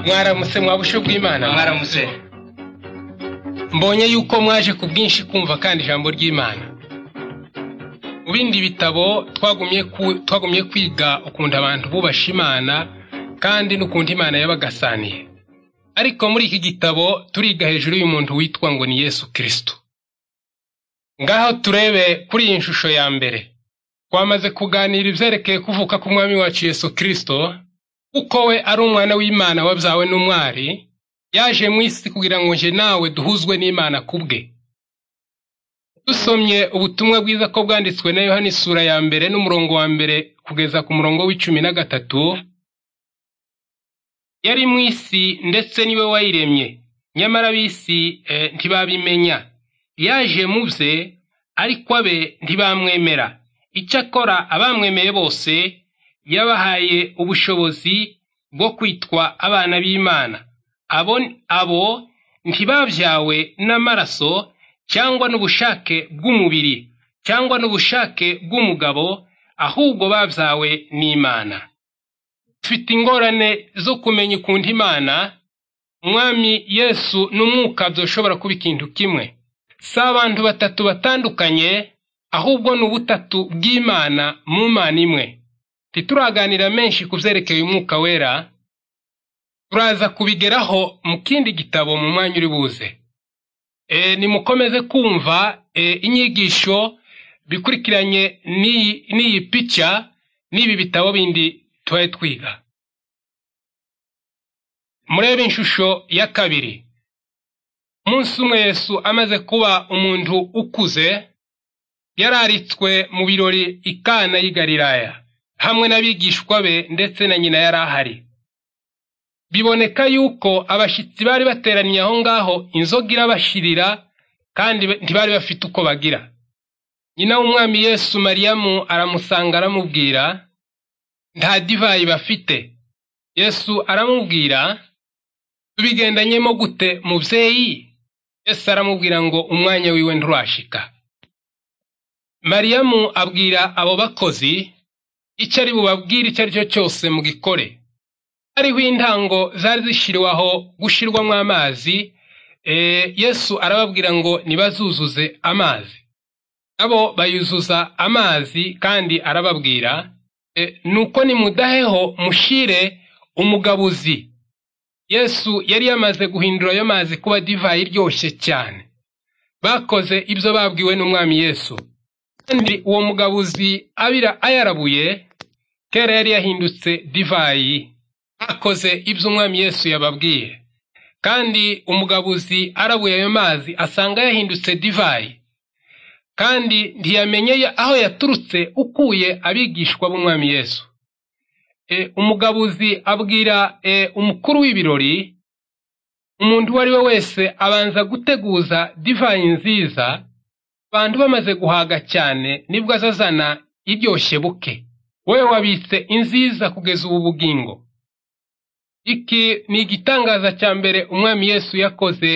mwaramutse mwabushe bw'imana mwaramutse mbonye yuko mwaje ku bwinshi kumva kandi ijambo ry'imana mu bindi bitabo twagumye kwiga ukuntu abantu bubasha imana kandi n'ukuntu imana yabagasaniye ariko muri iki gitabo turiga hejuru y'umuntu witwa ngo ni yesu kirisito ngaho turebe kuri iyi shusho ya mbere twamaze kuganira ibyerekeye kuvuka k'umwami wacu yesu kirisito kuko we ari umwana w'imana wabyawe n'umwari yaje mu isi kugira ngo nje nawe duhuzwe n'imana kubwe dusomye ubutumwa bwiza ko bwanditswe na yohani isura ya mbere n'umurongo wa mbere kugeza ku murongo w'icumi na gatatu yari mu isi ndetse niwe wayiremye nyamara ab'isi ntibabimenya yaje mu bye ariko abe ntibamwemera icyakora abamwemeye bose yabahaye ubushobozi bwo kwitwa abana b'imana abo ntibabyawe n'amaraso cyangwa n'ubushake bw'umubiri cyangwa n'ubushake bw'umugabo ahubwo babyawe n'imana dufite ingorane zo kumenya ukuntu imana umwami yesu n'umwuka byoshobora kuba ikintu kimwe si abantu batatu batandukanye ahubwo ni ubutatu bw'imana mu mana imwe ntituraganira menshi ku byerekeye umwuka wera turaza kubigeraho mu kindi gitabo mu mwanya uri buze nimukomeze kumva inyigisho bikurikiranye n'iyi pica n'ibi bitabo bindi tubaye twiga murebe inshusho ya kabiri umunsi umwe yesu amaze kuba umuntu ukuze yararitswe mu birori ikana y'igariraya hamwe n'abigishwa be ndetse na nyina yari ahari biboneka yuko abashyitsi bari bateraniye aho ngaho inzoga irabashirira kandi ntibari bafite uko bagira nyina w'umwami yesu mariyamu aramusanga aramubwira nta divayi bafite yesu aramubwira tubigendanyemo gute mubyeyi yesu aramubwira ngo umwanya wiwe nturashika mariyamu abwira abo bakozi icyo ari bubabwire icyo ari cyo cyose mu gikore hariho intango zari zishyiriweho gushyirwamo amazi yesu arababwira ngo ntibazuzuze amazi nabo bayuzuza amazi kandi arababwira nuko nimudaheho mushire umugabuzi yesu yari yamaze guhindura ayo mazi kuba divayi iryoshye cyane bakoze ibyo babwiwe n'umwami yesu kandi uwo mugabuzi abira ayarabuye kera yari yahindutse divayi bakoze ibyo umwami yesu yababwiye kandi umugabuzi arabuye ayo mazi asanga yahindutse divayi kandi ntiyamenye aho yaturutse ukuye abigishwa b'umwami yesu umugabuzi abwira umukuru w'ibirori umuntu uwo ari we wese abanza guteguza divayi nziza abantu bamaze guhaga cyane nibwo azazana iryoshye buke wowe wabitse inziza kugeza ubu bugingo iki ni igitangaza cya mbere umwami yesu yakoze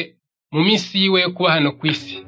mu minsi yiwe yo kuba hano ku isi